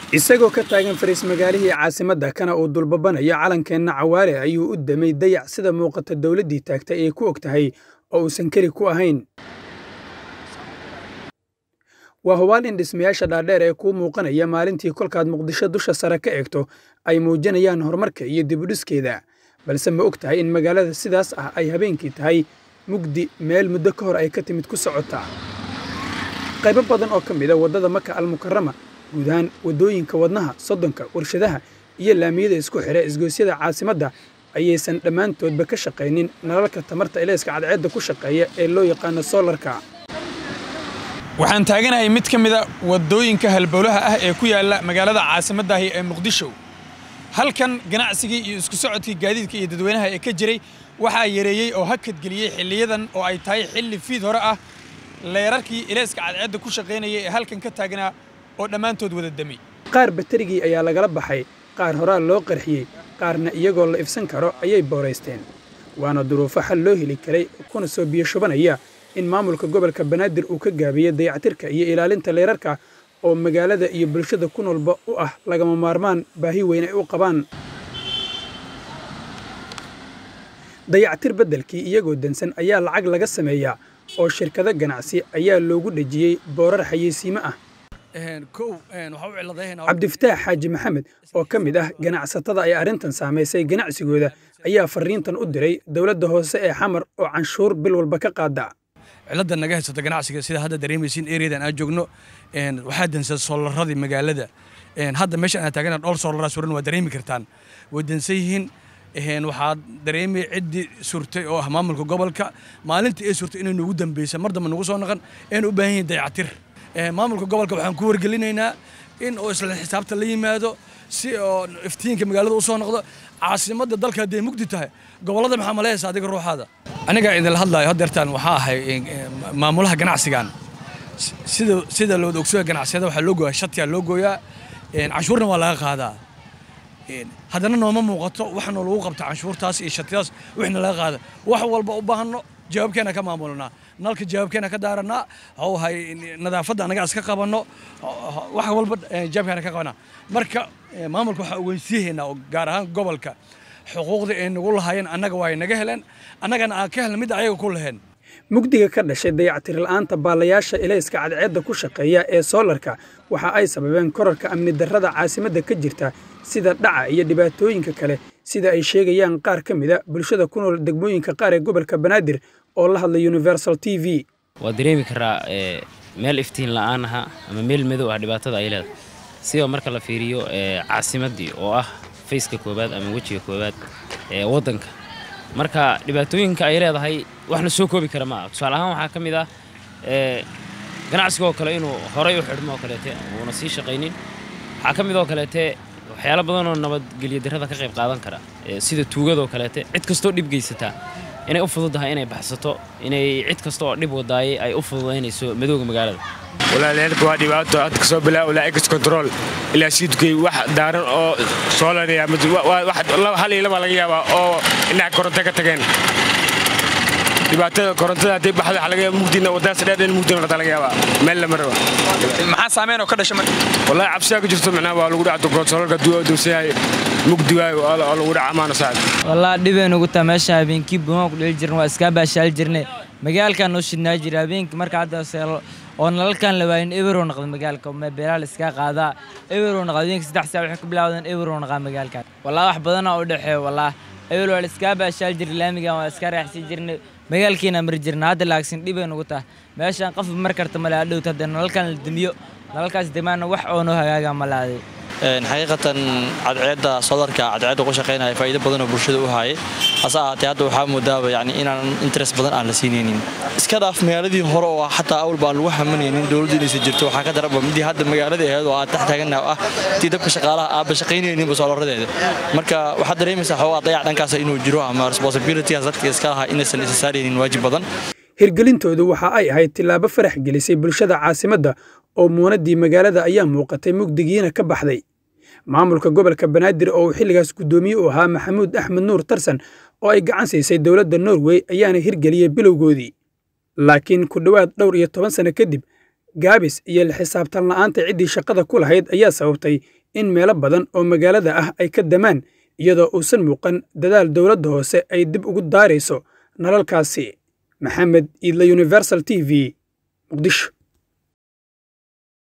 isagoo ka taagan fariis magaalihii caasimadda kana uu dulbabanayo calankeenna cawaale ayuu u damay dayac sida muuqata dowladdii taagtay ay ku og tahay oo uusan keli ku ahayn waa hubaal in dhismayaasha dhaadheer ee kuu muuqanaya maalintii kolkaad muqdisho dusha sare ka eegto ay muujinayaan horumarka iyo dibudhiskeeda balse ma og tahay in magaalada sidaas ah ay habeenkii tahay mugdi meel muddo ka hor ay ka timid ku socota qaybo badan oo ka mid a waddada maka almukarama guud ahaan waddooyinka wadnaha soddonka warshadaha iyo laamiyada isku xidha isgoysyada caasimadda ayaysan dhammaantoodba ka shaqaynin nalalka tamarta ilayska cadceedda ku shaqeeya ee loo yaqaano soolarka waxaan taaganahay mid ka mida waddooyinka halbowlaha ah ee ku yaalla magaalada caasimaddahi ee muqdisho halkan ganacsigii iyo isku socodkii gaadiidka iyo dadweynaha ee ka jiray waxaa yareeyey oo hakadgeliyey xilliyadan oo ay tahay xilli fiid hore ah leerarkii ilayska cadceedda ku shaqaynaya ee halkan ka taagnaa oo dhammaantood wada damay qaar baterigii ayaa lagala baxay qaar horaa loo qarxiyey qaarna iyagoo la ifsan karo ayay booraysteen waana duruufo xal loo heli karay kuna soo biyo shubanaya in maamulka gobolka banaadir uu ka gaabiyo dayactirka iyo ilaalinta leerarka oo magaalada iyo bulshada ku noolba u ah lagama maarmaan baahi weyn ay u qabaan dayactir beddelkii iyagoo dansan ayaa lacag laga sameeyaa oo shirkado ganacsi ayaa loogu dhejiyey boorar xayeysiimo ah cabdifataax xaaji maxamed oo ka mid ah ganacsatada ay arrintan saamaysay ganacsigooda ayaa farriintan u diray dowladda hoose ee xamar oo canshuur bil walba ka qaada cilada naga haysata ganacsiga sida hadda dareemaysiin ereadan aan joogno waxaa dansan soolaradii magaalada hadda meeshan aan taagana dhowr soolaraa suran waa dareemi kartaan way dansan yihiin waxaa dareemay ciddii surtay oo ah maamulka gobolka maalintii ay surtay inay nugu dambeysa mar dambe nugu soo naqan ayna u baahan yihin dayactir maamulka gobolka waxaan ku wargelinaynaa in oo isla xisaabta la yimaado si oo iftiinka magaalada u soo noqdo caasimadda dalka hadday mugdi tahay gobollada maxaa maleyaysa adiga ruuxaada aniga idinla hadlaayo haddeertaan waxaa ahay maamulaha ganacsigan sida sida loo ogsoya ganacsiyada waxaa loo gooyaa shatiyaa loo gooyaa canshuurna waa laga qaadaa haddana nooma muuqato waxaanoo lagu qabta canshuurtaas iyo shatiyadaas wixna laga qaada wax walba u baahanno jawaabkeena ka maamulnaa nalka jawaabkeena ka daaranaa hawhay nadaafadda anaga iska qabanno wax walba jawaabkeena ka qabanaa marka maamulka waxaa ogeysiihaynaa oo gaar ahaan gobolka xuquuqda ay nagu lahaayeen annaga waa ay naga heleen annagana aan ka helna midda ayaga ku laheen mugdiga ka dhashay dayactir la'aanta baalayaasha ilayska cadceedda ku shaqeeya ee soolarka waxa ay sababeen korarka amni darrada caasimadda ka jirta sida dhaca iyo dhibaatooyinka kale sida ay sheegayaan qaar ka mida bulshada ku nool degmooyinka qaar ee gobolka banaadir oo la hadlay universal t v waa dareemi karaa meel iftiin la'aan aha ama meel madow ah dhibaatada ay leedahay sidoo marka la fiiriyo caasimaddii oo ah fayska koowaad ama wejiga koowaad ee waddanka marka dhibaatooyinka ay leedahay wax la soo koobi kara ma aha tusaale ahaan waxaa ka mid ah ganacsigoo kale inuu horay u xidhmo oo kaleete uuna sii shaqaynin waxaa ka mid oo kaleete waxyaalo badanoo nabadgelyo darrada ka qayb qaadan kara sida tuugadoo kaleete cid kastoo dhib geysataa inay u fududahay inay baxsato inay cid kasta oo dhib wadaayay ay u fududaynayso madowga magaalada walaalyaelka waa dhibaato hadda kasoo bilaa ilaa ex control ilaa siidkay wax daaran oo soolaraya hal iyo laba laga yaabaa oo dhinaca koronto ka tageen dhibaatada korontada haddii baxda waxa laga yaaba mugdina waddaas dheer in mugdina noqota laga yaabaa meel lama raba maxaa saameyn oo ka dhasha marka wallahi cabsiyaa ka jirto macnaha waa lagu dhaca konsolarka duusan yahay mugdi waayo oo lagu dhaca amaana saacad wallahi dhibeen ugu taa meesha habeenkii buumaan ku dheli jirna waa iskaa baashaal jirnay magaalkan noo shidnaa jira habeenkii marka hadda oo nalalkan la waayin eberow noqda magaalka beelaa la iskaa qaadaa eberow noqda habeenkii saddex saa waxay ku bilaawdeen eberow noqdaa magaalkan wallahi wax badanaa u dhexeeyo wallahi ebel waa la iskaa baashaal jiray laamigan waa iska raaxsi jirnay magaalkiina mari jirna hadda laagsin dhibay nugu taha meeshaan qof mar karta male adhowta hadda nalalkan la demiyo nalalkaas demaana wax oo noo hagaaga ma laaday xaqiiqatan cadceedda solarka cadceedda ku shaqaynaya faa'iido badan oo bulshada u haayay hase ahaatee hadda waxaa moodaaba yani inaan interest badan aan la siinaynin iska dhaaf magaaladii hore oo xataa awal baan lagu hamanaynin dowladda inaysan jirto waxaa ka daraba midii hadda magaaladii ahayd oo aan tax taagannaha ah tii dabka shaqaalaha aaba shaqaynayninba soolaradeeda marka waxaad dareemaysaa xoogaa dayac dhankaas inuu jiro ama responsibilitygaas dadka iska lahaa inaysan isa saaraynin waajib badan hirgelintoodu waxa ay ahayd tillaabo farax gelisay bulshada caasimadda oo muunadii magaalada ayaa muuqatay mugdigiina ka baxday maamulka gobolka banaadir oo uu xilligaas guddoomiye u ahaa maxamuud axmed nuur tarsan oo ay gacan siisay dowladda norway ayaana hirgeliyey bilowgoodii laakiin ku dhowaad dhowr iyo toban sano kadib gaabis iyo la xisaabtan la'aanta ciddii shaqada ku lahayd ayaa sababtay in meelo badan oo magaalada ah ay ka damaan iyadoo uusan muuqan dadaal dowladda hoose ay dib ugu daarayso nalalkaasi maxamed iidla universal t v muqdisho